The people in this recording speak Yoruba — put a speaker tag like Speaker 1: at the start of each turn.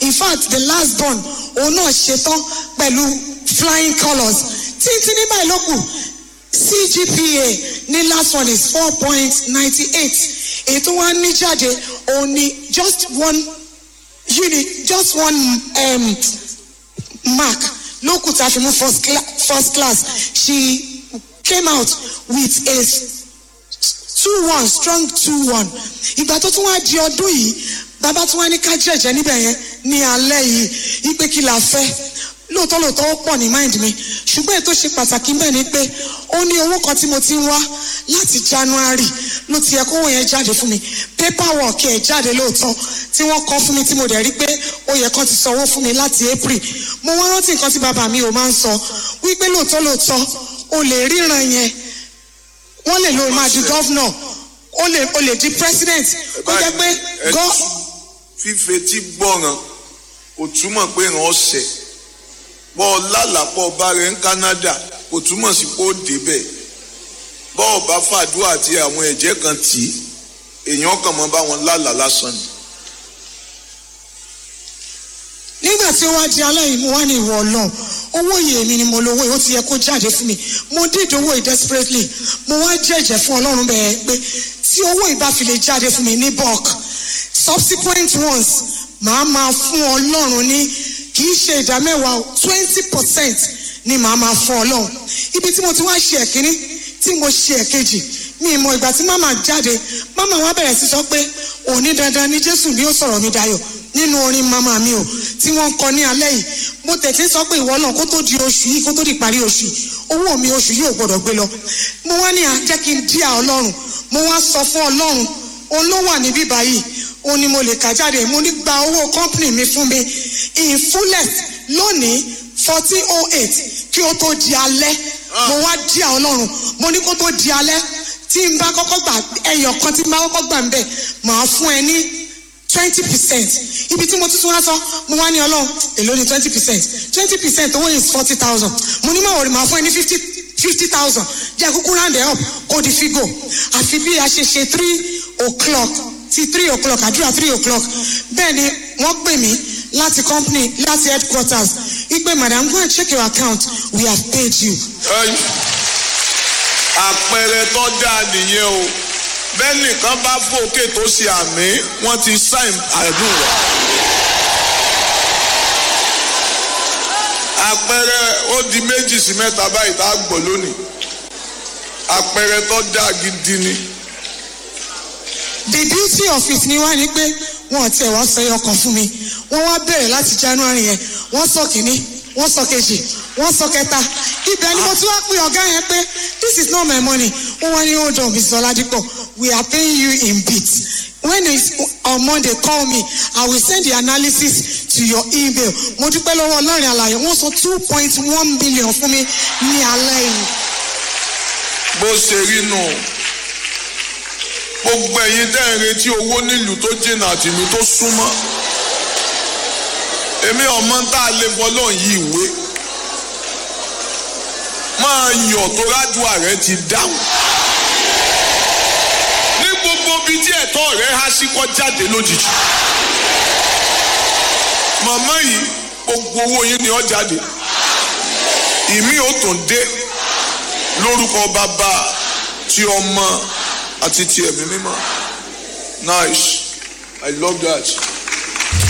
Speaker 1: in fact the last born òun náà ṣetán pẹ̀lú flying colours títí ní báyìí ló kù cgpa ní last one is four point ninety eight èyí tó wá ní jáde òun ni just one unit just one um, mark ló kù tá a fi mú first, cla first class she came out with a two one strong two one ìgbà tó tún wá di ọdún yìí bàbá tún wá ní ká jẹ̀jẹ̀ níbẹ̀ yẹn ní alẹ́ yìí ipe kí la fẹ́ lóòótọ́ lóòótọ́ ó pọ̀ ní mind mi ṣùgbọ́n èyí tó ṣe pàtàkì bẹ́ẹ̀ ni pé ó ní owó kan tí mo ti ń wá láti january ló ti yẹ kówó yẹn jáde fún mi paperwork ẹ̀ jáde lóòótọ́ tí wọ́n kọ́ fún mi tí mo dẹ̀ rí pé ó yẹ kán ti sanwó fún mi láti april mo wá rántí nǹkan tí bàbá mi ò máa ń sọ wípé lóòótọ́ lóòótọ́ o lè ríran yẹn wọ́n lè lo máa di gọ́vnọ̀ o lè o lè di president kó jẹ́ pé gọ́.
Speaker 2: fífetí gbọ́ràn kò túmọ̀ pé ràn ọ́ sẹ̀ bọ́ ọ lálàpọ̀ ọba rẹ̀ ń Canada kò túmọ̀ sí pé ó débẹ̀ bọ́ ọba fàdúrà àti àwọn ẹ̀jẹ̀ kan tì í èèyàn kàn mọ́ bá wọn lálàá lásán ni.
Speaker 1: nígbà tí ó wá di alẹ́ yìí mo wá ní ìwọ ọlọ́run owó yìí èmi ni mo lówó yìí ó ti yẹ kó jáde fún mi mo dídò owó yìí desperately mo wá jẹ́jẹ́ fún ọlọ́run bẹ́ẹ̀ pé tí owó yìí bá fi lè jáde fún mi ní bulk subsequent ones màá máa fún ọlọ́run ní kì í ṣe ìdá mẹ́wàá twenty percent ni màá máa fún ọlọ́run ibi tí mo ti wá ṣe ẹ̀kíní tí mo ṣe ẹ̀kejì mi ìmọ̀ ìgbà tí màmá jáde màmá wa bẹ̀rẹ̀ sí sọ pé òní dandan ni jésù ni ó sọ̀rọ̀ mi dayọ̀ nínú orin màmá mi o tí wọ́n ń kọ ní alẹ́ yìí mo tẹ̀sí sọ pé ìwọ náà kó tó di oṣù yìí kó tó di parí oṣù yìí owó mi oṣù yìí ò gbọdọ̀ gbé lọ mo wá ní à jẹ́ kí n díà ọlọ́run mo wá sọ fún ọlọ́run òun ló wà níbí báyìí òun ni mo lè kà jáde mo ní gba owó company mi fún mi in fullest lónìí fourteen oh eight kí ó tó di alẹ́ mo wá díà ọlọ́run mo ní kó tó di alẹ́ tí n bá kọ́kọ́ gbà ẹyọ kan tí n bá kọ́kọ́ gbà ń bẹ̀ màá fún ẹ ní twenty percent ibi tí mo tún wá sọ mo wá ní ọlọ́run èló ni twenty percent twenty percent owó is forty thousand mo ní máa wọ̀rì máa fún ẹ ní fifty fifty thousand jẹ́ kúkú round it up kó di figo àfi bí a ṣe ṣe three o'clock ti three o'clock àdúrà three o'clock bẹ́ẹ̀ ni wọ́n pè mí láti company láti headquarters wípé madam go and check your account we have paid you.
Speaker 2: àpẹẹrẹ tó dáa nìyẹn o bẹ́ẹ̀ nìkan bá fòkè tó ṣe àmì wọ́n ti sáìn àdúrà. àpẹẹrẹ ó di méjì sí mẹ́ta báyìí tá a gbọ́ lónìí àpẹẹrẹ tó dáa gidi ni.
Speaker 1: the beauty of it ni wá ní pé wọn tiẹ̀ wá sọ ẹyọ kan fún mi wọ́n wá bẹ̀rẹ̀ láti january yẹn wọ́n sọ kìíní wọ́n sọ kejì wọ́n sọ kẹta ibẹ̀ ni mo tún wá pè ọ̀gá yẹn pé this is not my money wọ́n wá ní hold on mrs oladipo we are paying you in bits when it's on monday call me i will send the analysis to your email mo dúpẹ́ lọ́wọ́ ọlọ́rin àlàyé wọ́n sọ two point one billion fún mi ní alẹ́ yìí.
Speaker 2: bó ṣe rí nù gbogbo ẹ̀yin tẹ́ ẹ̀ retí owó nílùú tó jìnnà àti ìlú tó súnmọ́ èmi ọmọ tá a lè fọlọ́ yí ìwé máa yọ̀ tó rádùá rẹ ti dáhùn ní gbogbo bíi tí ẹ̀tọ́ rẹ há sí kọ́ jáde lójijì màmá yìí gbogbo owó yín ni ó jáde ìmí ò tún dé lórúkọ bàbá tí ọmọ àti ti ẹ̀mí mímọ́ nice i love that.